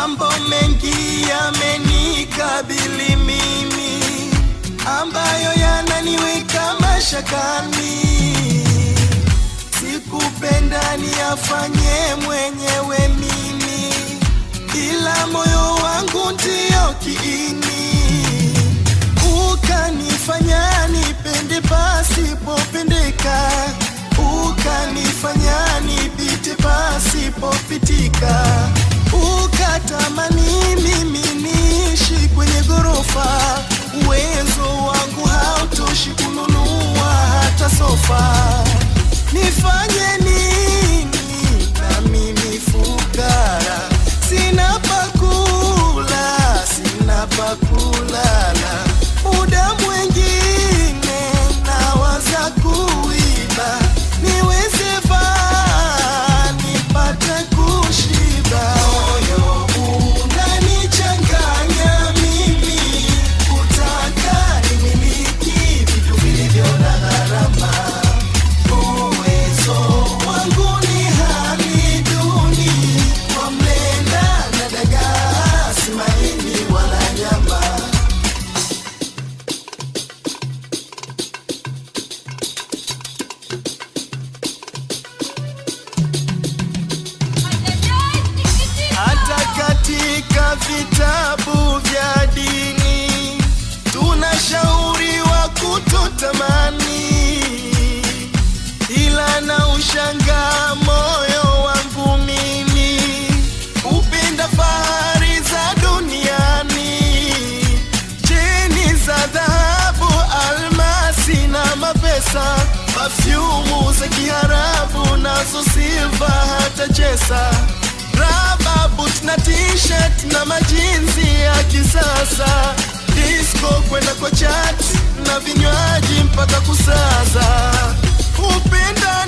Mambo mengi yamenikabili mimi, ambayo yananiweka mashakani. Sikupenda niyafanye mwenyewe mimi, ila moyo wangu ndio kiini, ukanifanya nipende pasipopendeka, ukanifanya nipite pasipopitika, ukatamani mimi niishi kwenye ghorofa. Uwezo wangu hautoshi kununua hata sofa. Nifanye nini na mimi fukara, sina pakula, sina pakulala. Muda mwingine nawaza kuiba, niweze vaa nipate kushiba. Moyo unanichanganya mimi, kutaka nimiliki vitu vilivyo na gharama. Uwezo wangu ni hali duni, kwa mlenda na dagaa, si maini wala nyama. Hata katika vitabu vya dini tunashauriwa kutotamani, ila na ushangaa moyo wangu mimi upenda fahari za duniani, cheni za dhahabu, almasi na mapesa, pafyumu za Kiarabu nazo silva hata chesa raba boot na t-shirt na majinsi ya kisasa, disco kwenda kwa chat na vinywaji mpaka kusaza. Upenda